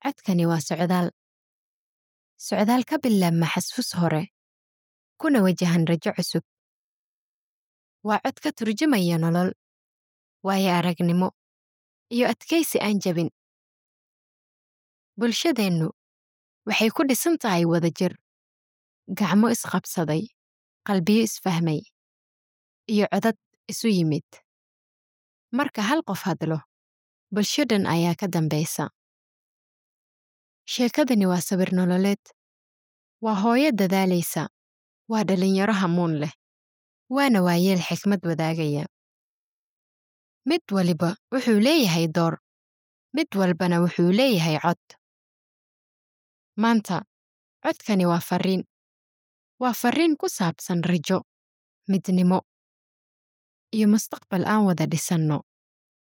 codkani waa socdaal socdaal ka bilaabma xasuus hore kuna wajahan rajo cusub waa cod ka turjumaya nolol waayo aragnimo iyo adkaysi aan jabin bulshadeennu waxay ku dhisan tahay wadajir gacmo isqabsaday qalbiyo isfahmay iyo codad isu yimid marka hal qof hadlo bulsho dhan ayaa ka dambaysa sheekadani waa sawir nololeed waa hooyo dadaalaysa waa dhallinyaro hamuun leh waana waayeel xikmad wadaagaya mid waliba wuxuu leeyahay door mid walbana wuxuu leeyahay cod maanta codkani waa farriin waa farriin ku saabsan rajo midnimo iyo mustaqbal aan wada dhisanno